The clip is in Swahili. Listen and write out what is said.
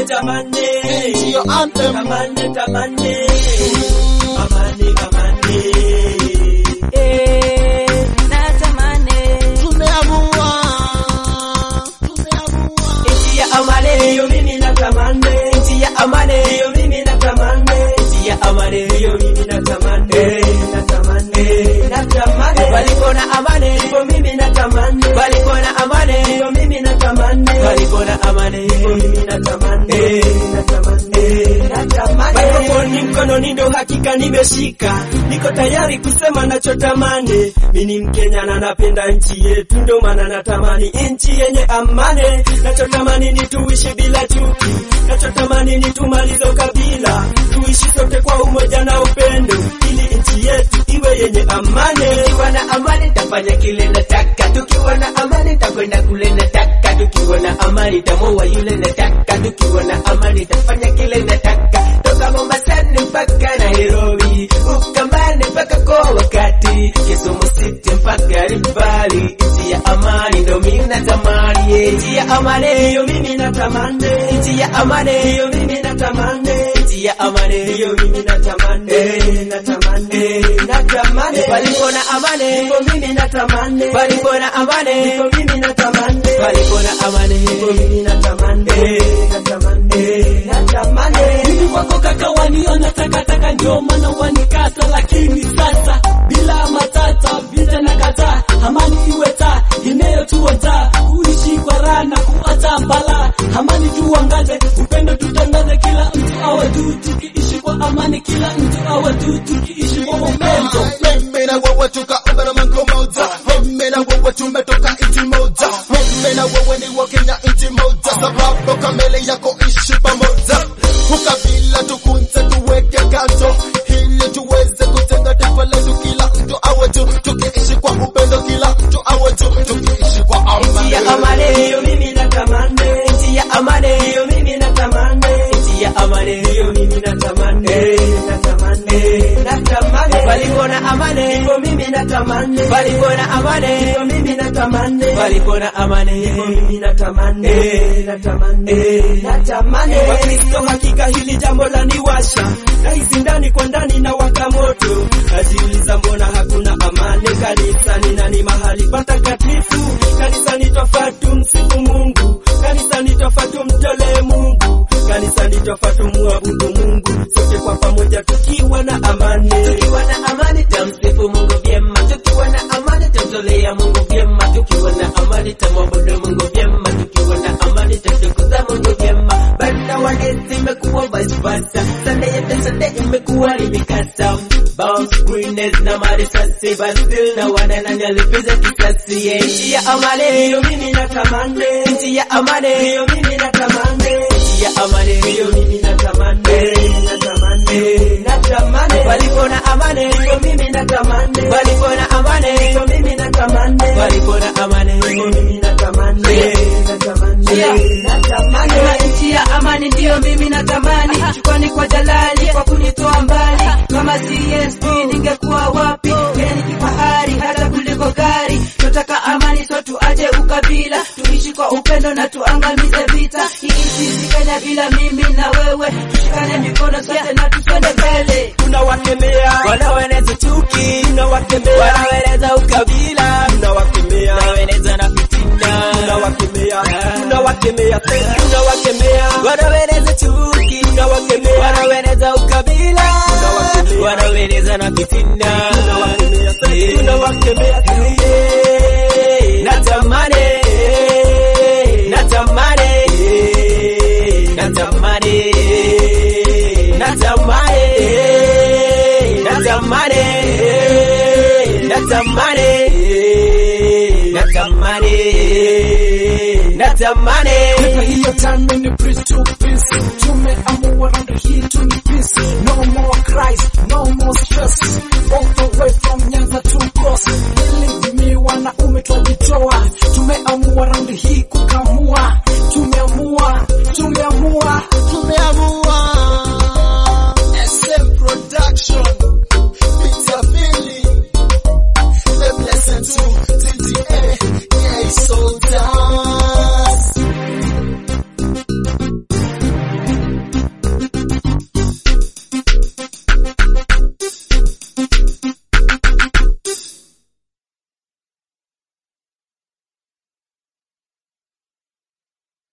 tamane. Ndiyo anthem. Tamane, tamane. Amani, amani. Eh, natamani Tumeamua. Tumeamua. nchi ya amani hiyo mimi natamani. Nchi ya amani hiyo mimi natamani. Nchi ya amani hiyo mimi natamani. Natamani, natamani. Palipo na amani ndipo mimi natamani. Palipo na amani ndipo mimi natamani. Palipo na amani ndipo mimi natamani. Natamani, natamani. Microphone mkononi ndo hakika nimeshika. Niko tayari kusema nachotamani. Mimi ni Mkenya na napenda nchi yetu, ndo maana natamani nchi yenye amani. Nachotamani ni tuishi bila chuki, nachotamani ni tumalize ukabila, tuishi sote kwa umoja na upendo, ili nchi yetu iwe yenye amani. Tukiwa na amani tafanya kile nataka, tukiwa na amani takwenda kule nataka, tukiwa na amani tamoa yule nataka, tukiwa na amani tafanya kile nataka, toka Mombasani mpaka Nairobi, Ukambani mpaka kwa wakati, Kisumu City mpaka Rivali, nchi ya amani ndo mimi natamani, eh. nchi ya amani hiyo mimi natamani, nchi ya amani hiyo mimi natamani, nchi ya amani hiyo mimi natamani, eh, natamani, eh, natamani, palipo na amani ndipo mimi natamani, palipo na amani ndipo mimi natamani, palipo na amani ndipo mimi natamani, eh, natamani, eh, natamani. Mimi wako kaka waniona takataka ndio maana wanikata, lakini sasa bila matata vita na kataa, amani iwe taa inayotuonja kuishi kwa raha na kuacha balaa. Amani tuangaze, upendo tutangaze, kila mtu awe tu tukiishi kwa amani, kila mtu awe tu tukiishi kwa upendo. Mimi na wewe tukaomba na Mungu moja. Mimi na wewe tumetoka nchi moja. Mimi na wewe ni wa Kenya nchi moja, sababu kamili ya kuishi pamoja. Ukabila tukunze tuweke kando, ili tuweze kutenga taifa letu, kila mtu awe tu tukiishi kwa upendo, kila mtu awe tu tukiishi kwa amani. Nchi ya amani hiyo mimi natamani, nchi ya amani hiyo mimi natamani, nchi ya amani hiyo mimi natamani, natamani, natamani. Palipo na amani ndipo mimi natamani, palipo na amani ndipo mimi natamani, palipo na amani ndipo mimi natamani, natamani, natamani. Wakristo hakika hili jambo la niwasha, nahisi ndani kwa ndani na waka moto, najiuliza mbona hakuna amani kanisani na ni mahali patakatifu kanisani twafatu msifu Mungu, kanisani twafatu mtolee Mungu, kanisani twafatu muabudu Mungu, sote kwa pamoja tukiwa na amani, tukiwa na amani tamsifu Mungu vyema, tukiwa na amani tamtolea Mungu vyema, tukiwa na amani tamwabudu Mungu vyema, tukiwa na amani tamtukuza Mungu vyema. Banda wadesi imekuwa vice versa, Sunday yetu Sunday imekuwa ni mikasa Bounce greenness na marisasi but still na wana nani alipiza kisasi yeah. Nchi ya amani hiyo mimi natamani, nchi ya amani hiyo mimi natamani, nchi ya amani hiyo mimi natamani, natamani, natamani. Palipo na amani hiyo mimi natamani, palipo na amani hiyo mimi natamani, palipo na amani hiyo mimi natamani, natamani, natamani. na nchi ya amani ndiyo mimi natamani, shukrani kwa Jalali kwa kunitoa mbali. Kama CSP ningekuwa wapi? Kenya ni kifahari hata kuliko gari. Tunataka amani, so tuache ukabila, tuishi kwa upendo na tuangamize vita. Hii nchi si Kenya bila mimi na wewe, tushikane mikono sote na tusonde mbele. tunawakemea wanaoeneza chuki, tunawakemea wanaoeneza ukabila, tunawakemea wanaoeneza na fitina, tunawakemea tunawakemea tunawakemea wanaoeneza chuki, tunawakemea wanaoeneza ukabila, tunawakemea wanaoeneza na fitina, tunawakemea tunawakemea Eh, natamani natamani natamani natamani natamani natamani natamani natamani Never hear time when you preach to peace. Tumeamua round hii tu ni peace. No more cries, no more stress.